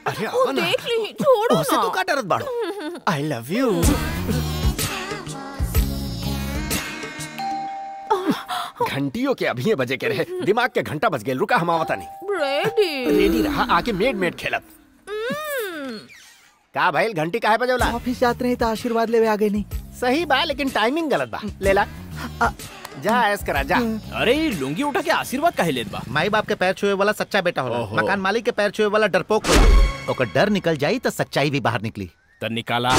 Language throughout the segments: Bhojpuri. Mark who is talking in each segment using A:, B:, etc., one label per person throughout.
A: अरे
B: वो
A: आओ ना
B: देख ली छोड़ो
A: ओसे
B: ना
A: तू का डरत बाड़ो आई लव यू घंटियों के अभी बजे के रहे दिमाग के घंटा बज गेल रुका हम आवता नहीं
B: रेडी
A: रेडी रहा आके मेड मेड खेलत का भाई घंटी काहे बजौला
C: ऑफिस जाते नहीं तो आशीर्वाद लेवे आ गए नहीं
A: सही बा लेकिन टाइमिंग गलत बा लेला जा ऐस करा जा
D: अरे ये लुंगी उठा के आशीर्वाद काहे लेत बा
E: माई बाप के पैर छुए वाला सच्चा बेटा होला
D: ओहो।
E: मकान मालिक के पैर छुए वाला डरपोक होला ओकर डर निकल जाई तो सच्चाई भी बाहर निकली
D: त निकाला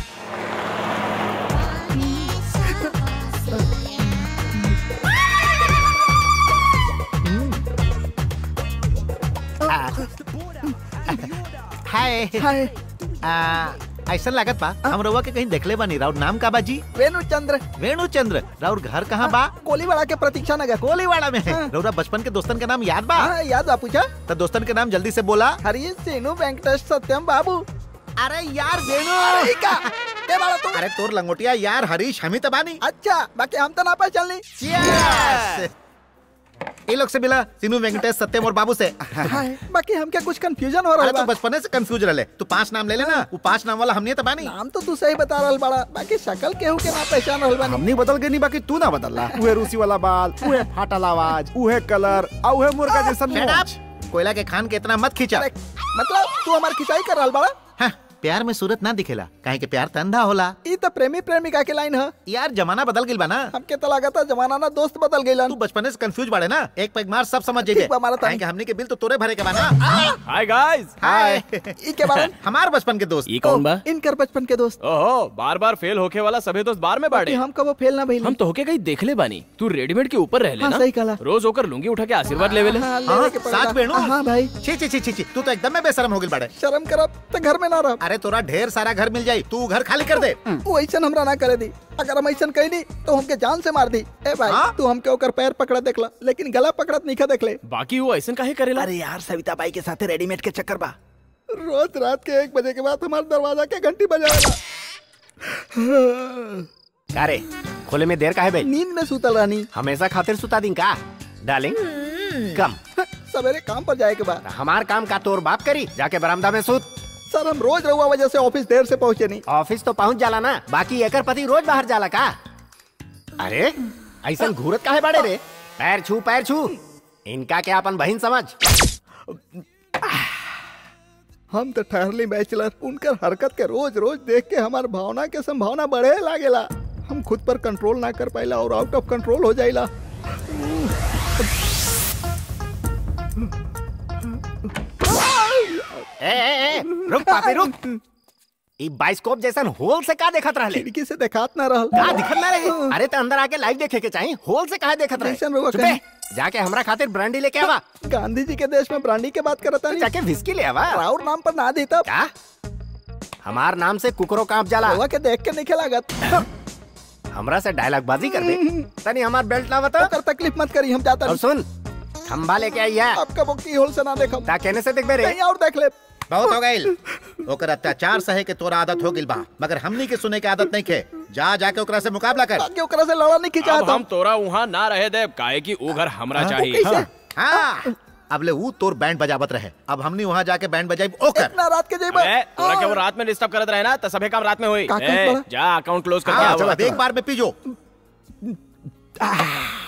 E: हाय
C: हाय
E: आ, ऐसा लागत बा हम रउआ के कहीं देखले बानी राउर नाम का बाजी
C: वेणु चंद्र
E: वेणु चंद्र राउर घर कहाँ बा
C: कोलीवाड़ा के प्रतीक्षा नगर
E: कोलीवाड़ा में है
C: हाँ।
E: रउरा बचपन के दोस्तन के नाम याद बा
C: हाँ याद बा पूछा
E: तो दोस्तन के नाम जल्दी से बोला
C: हरी सीनू वेंकटेश सत्यम बाबू
E: अरे यार
C: अरे
E: वेणु
C: का के बाड़ा तू
E: अरे तोर लंगोटिया यार हरीश हम ही तो बानी
C: अच्छा बाकी हम तो ना पहचानली
E: Cheers! ये लोग से मिला सीनू वेंकटेश सत्यम और बाबू से
C: हाय बाकी हमके कुछ कंफ्यूजन हो रहा
E: अरे तू
C: बा
E: बचपने से कंफ्यूज रहे तू पांच नाम ले लेना वो पांच नाम वाला हमने तो बानी
C: नाम तो तू सही बता रहल बाड़ा बाकी शक्ल केहू के ना पहचान रहल बानी
F: हमनी बदल गई नहीं बाकी तू ना बदलला उहे रूसी वाला बाल उहे फाटल आवाज उहे कलर आ उहे मुर्गा जैसन
E: Shut
F: मूंछ।
E: up! कोयला के खान के इतना मत खींचा
C: अरे, मतलब तू हमार खिंचाई कर रहल बाड़ा
E: हाँ, प्यार में सूरत ना दिखेला काहे के प्यार त अंधा होला
C: ई तो प्रेमी प्रेमिका के लाइन है
E: यार जमाना बदल गइल बा ना
C: हमके तो लागत जमाना ना दोस्त बदल गइलन
E: तू बचपने से कंफ्यूज बाड़े ना एक पैग मार सब समझ जाइए
C: ठीक बा, मारा तानी।
E: काहे के हमनी के बिल तो तोरे भरे के बा ना
D: हाय गाइस
E: हाय
C: ई के बारे में
E: हमार बचपन के दोस्त
D: ये कौन बा
C: इनकर बचपन के दोस्त
D: ओहो बार बार फेल होके वाला सभी दोस्त बार में
C: बाकी
D: बाड़े
C: हम कबो फेल ना भइल
D: हम तो होके कहीं देखले बानी तू रेडीमेड के ऊपर रह
C: हाँ,
D: ना
C: सही कहला।
D: रोज होकर लुंगी उठा के आशीर्वाद लेवे ले
C: हाँ,
E: हाँ,
C: लेवे के पड़ेला।
E: साच बेणु?
C: हाँ भाई
E: छी छी छी छी छी तू तो एकदम में बेशरम हो गइल बाड़े
C: शर्म करब तो घर में ना रह
E: अरे तोरा ढेर सारा घर मिल जाई तू घर खाली कर दे
C: वो ऐसा हमरा ना करे दी अगर हम ऐसा कहनी तो हमके जान से मार दी ए भाई
E: हाँ?
C: तू हमके ओकर पैर पकड़ा देखला लेकिन गला पकड़त नहीं देखले
D: बाकी वो ऐसा काहे करेला
C: अरे यार सविता बाई के साथे रेडीमेड के चक्कर बा रोज रात के एक बजे के बाद हमारे दरवाजा के घंटी बजावेला
A: अरे खोले में देर काहे भाई
C: नींद में सुतल रहनी
A: हमेशा खातिर सुता दी का डार्लिंग कम
C: सवेरे काम पर जाए के बाद
A: हमार काम का तोर बाप करी जाके बरामदा में सुत
C: सर हम रोज रहुआ वजह से ऑफिस देर से पहुंचे नहीं
A: ऑफिस तो पहुंच जाला ना बाकी एकर पति रोज बाहर जाला का अरे ऐसा घूरत काहे बाड़े रे पैर छू पैर छू इनका क्या अपन बहन समझ
C: हम तो ठहरली बैचलर उनकर हरकत के रोज रोज देख के हमार भावना के संभावना बढ़े लागेला हम खुद पर कंट्रोल ना कर पाइला और आउट ऑफ कंट्रोल हो जाइला
A: ए, ए, ए, रुक पापी रुक ई बाइस्कोप जैसन होल से का देखत रहले
C: खिड़की से देखात ना रहल
A: का दिखत ना रहे अरे तो अंदर आके लाइव देखे के चाहिए होल से काहे देखत रहे
C: जैसन रहुआ
A: चुपे,
C: कहीं।
A: जाके हमरा खातिर ब्रांडी लेके आवा
C: गांधी जी के देश में ब्रांडी के बात करता नहीं
A: जाके विस्की ले आवा
C: राउर नाम पर ना दी तब
A: क्या हमार नाम से कुकरो कांप जाला
C: रहुआ के देख के नहीं लागत
A: हमरा से डायलॉग बाजी कर दे तनी हमार बेल्ट ना बता
C: ओकर तकलीफ मत करी हम जाता
A: और
C: नहीं
A: सुन खंबा लेके आई है
C: आपका वो की होल से ना देखम
A: ता कहने से देख बे रे
C: कहीं और देख ले
E: बहुत हो गइल ओकर अत्याचार सहे के तोरा आदत हो गइल बा मगर हमनी के सुने के आदत नहीं खे जा जाके ओकरा से मुकाबला कर
C: बाकी ओकरा से लड़ा नहीं खिंचा
D: अब हम तोरा वहाँ ना रहे दे काहे कि वो घर हमरा चाहिए
C: कैसे
E: हाँ अब ले ऊ तोर बैंड बजावत रहे अब हमनी वहाँ जाके बैंड बजाई ओकर
C: इतना रात के जेबा
D: अरे तोरा के वो रात में डिस्टर्ब करत रहे ना तो सभी काम रात में हुई
C: का कहत
D: ए,
C: बड़ा?
D: जा अकाउंट क्लोज कर
E: हाँ
D: के
E: चलो
D: आवा।
E: अब एक बार में पीजो